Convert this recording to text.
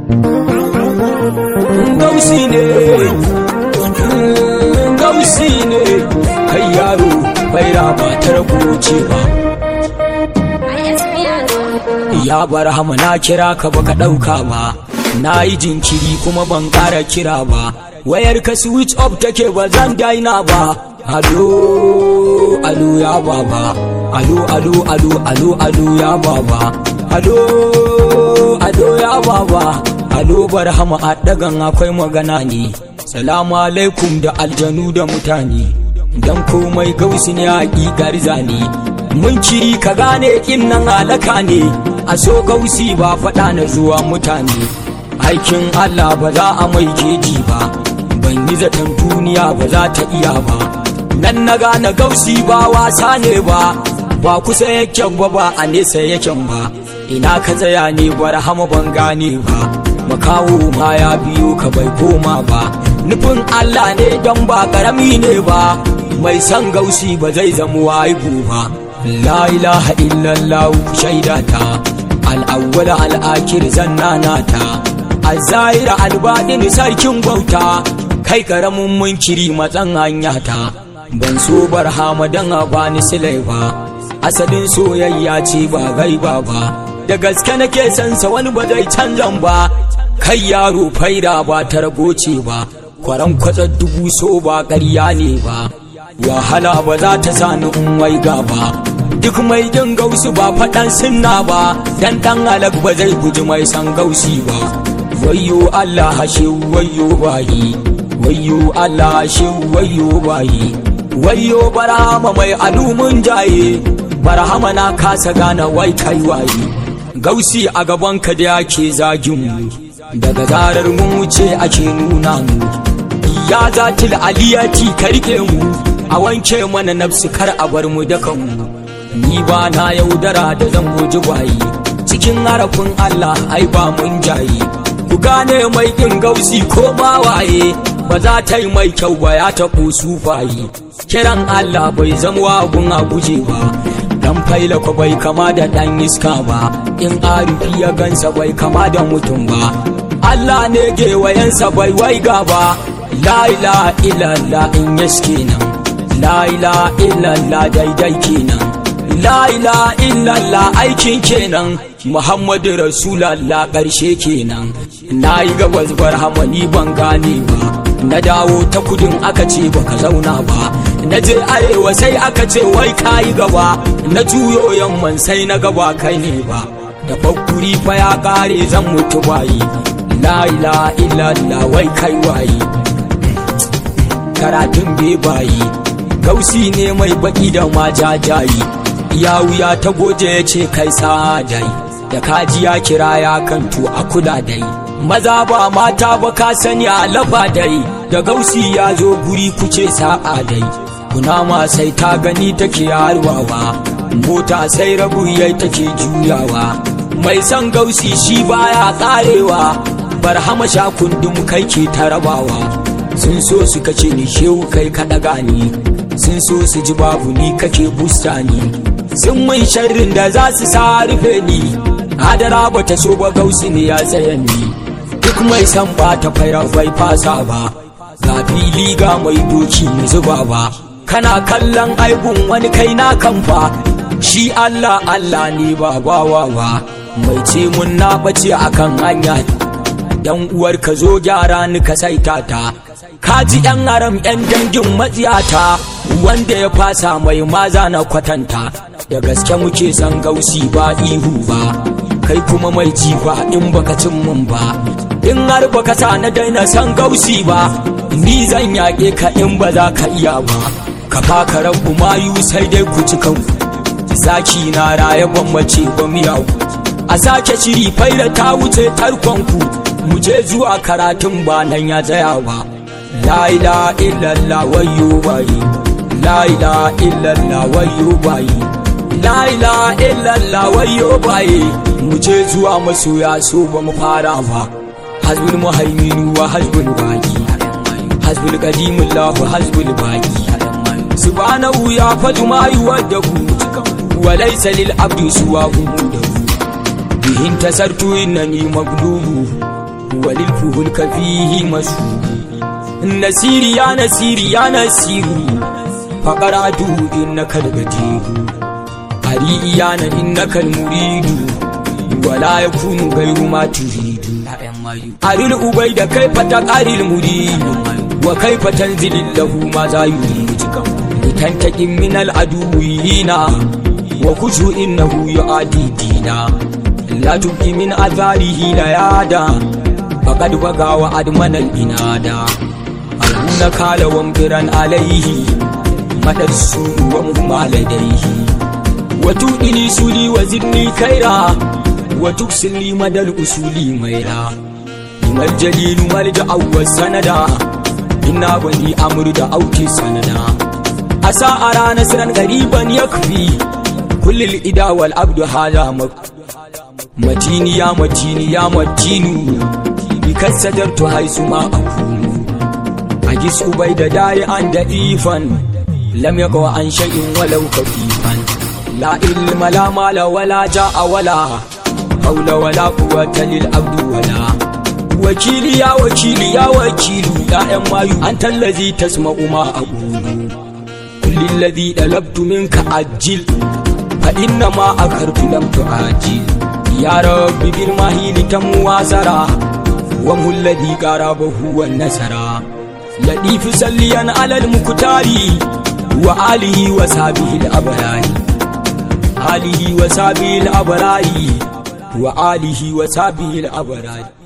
gausi ne gausi ne kai yaro baira ba ta rabuce ba ya bar hama na kira ka baka ɗauka ba na yi jinkiri kuma ban ƙara kira ba wayar ka switch off take ba zan daina ba alo alo ya baba alo alo alo alo alo ya baba alo alo ya baba alo barhama a dagan akwai magana ne salamu alaikum da aljanu da mutane dan komai gausi ne a ƙigar zane mun kiri ka gane nan alaka ne a so gausi ba faɗa na zuwa mutane aikin allah ba za a mai keji ba ban yi zaton duniya ba za ta iya ba nan na gane gausi ba wasa ne ba ba kusa yaken ba ba a nesa yaken ba ina ka tsaya ne barhama ban gane ba makawo ma ya biyo ka bai koma ba nufin Allah ne don ba karami ne ba mai san gausi ba zai zama waibu ba la ilaha illallah shaidata al'awwal al'akir zannanata al-zahira al-baɗin sarkin bauta kai karamin munkiri matsan hanya ta ban so barhama don a bani silai ba asalin soyayya ce ba gaiba ba da gaske nake sansa wani ba zai canzan ba kai yaro faida ba ta ragoce ba kwaran kwatsar dubu so ba ƙarya ne ba wahala ba za ta sani in waiga ba duk mai jin gausu ba faɗan sunna ba dan ɗan halak ba zai guji mai san gausi ba wayyo Allah hashe wayyo bayi wayyo Allah hashe wayyo bayi wayyo barahama mai alumun jaye barahama na kasa gane wai kai waye gausi a gaban ka da yake zagin mu daga zarar mun wuce ake nuna mu ya zatil aliyati ka rike mu a wanke mana nafsu kar a bar mu da kanmu ni ba na yaudara da zan goji bayi cikin harafin Allah ai ba mun jayi ku gane mai kin gausi ko ma waye ba za ta yi mai kyau ba ya taɓo sufayi kiran Allah bai zama wagun a guje ba dan faila ko bai kama da dan iska ba in arifi ya gansa bai kama da mutum ba Allah ne gewayensa bai waiga ba la ilaha illallah in yaske nan la ilaha illallah daidai kenan la ilaha illallah aikin kenan muhammadu rasulallah ƙarshe kenan na yi gabas barhamani ban gane ba na dawo ta kudin aka ce baka zauna ba na je arewa sai aka ce wai kayi gaba na juyo yamman sai na gaba kai ne ba da fakuri fa ya kare zan mutu bayi la ilaha illallah wai kai wayi karatun bebayi gausi ne mai baki da majajayi ya wuya ta goje ya ce kai dai da kaji ya kira ya kantu a kula dai maza ba mata ba ka sani a lafa dai da gausi ya zo guri kuce sa'a dai kunama sai ta gani take harwawa mota sai rabu yai take juyawa mai son gausi shi baya karewa barhama sha kundin kai ke tarabawa sun so su kace ni shehu kai ka daga ni sun so su ji babu ni kake busta ni sun mun sharrin da za su sa rufe ni hadara ba ta so ba gausi ne ya tsaya ni duk mai san ba ta faira bai fasa ba ga fili ga mai doki na zuba ba kana kallon aibun wani kai na kamfa shi Allah Allah ne ba bawa ba mai ce mun na bace akan hanya yan uwar ka zo gyara ni ka saita ta ka ji yan haram yan dangin matsiyata wanda ya fasa mai maza na kwatanta da gaske muke san gausi ba ihu ba kai kuma mai jifa in baka cin mun ba in har baka sa na daina san gausi ba ni zan yaƙe ka in ba za ka iya ba ka faka rabu mayu sai dai ku ci kanku zaki na raye gwammace ba miyawu a sake shiri faila ta wuce tarkonku mu je zuwa karatun ba nan ya tsaya ba la ilaha illallah wayyo bayi la ilaha illallah wayyo bayi la ilaha illallah wayyo bayi mu je zuwa masoya so ba mu fara ba hasbul muhaiminu wa hasbul baqi hasbul qadimullahu hasbul baqi subhanahu ya fadu ma yuwaddahu wa laysa lil abdi suwahu bihin tasartu innani maglubu وللفه الكفيه مسهول النسير يا نسير يا نسير فقرأت إنك الغدير أريئيانا إنك المريد ولا يكون غير ما تريد أري الأبيد كيف تقاري المريد وكيف تنزل له ماذا يريد لتنتقم من العدوين وكشف إنه يعادي دينا لا تبكي من أثاره ليادا فقد بقى وأدمن الإنادا أرون كال ومبرا عليه مدى السوء ومهما لديه وتؤني سولي وزدني خيرا وتكسل لي مدى الأصول ميرا ما الجليل ملجأ والسندا إنا بني أمر دعوتي سندا أسا أرى نسرا غريبا يكفي كل الإدا والعبد هذا مكفي متيني يا متيني يا متين بك سدرت حيث ما أكون أجس أبيد دائعا ضعيفا لم يقع عن شيء ولو خفيفا لا علم لا مال ولا جاء ولا حول ولا قوة للعبد ولا وكيلي يا وكيلي يا وكيلي يا أماي أنت الذي تسمع ما أقول كل الذي طلبت منك أجل فإنما أخرت لم تعجل يا رب بالمهيل تم وازرا وهو الذي قربه والنسرا لطيف سليا على المكتار وآله وصحبه الأبرار آله وصحبه الأبرار وآله وصحبه الأبرار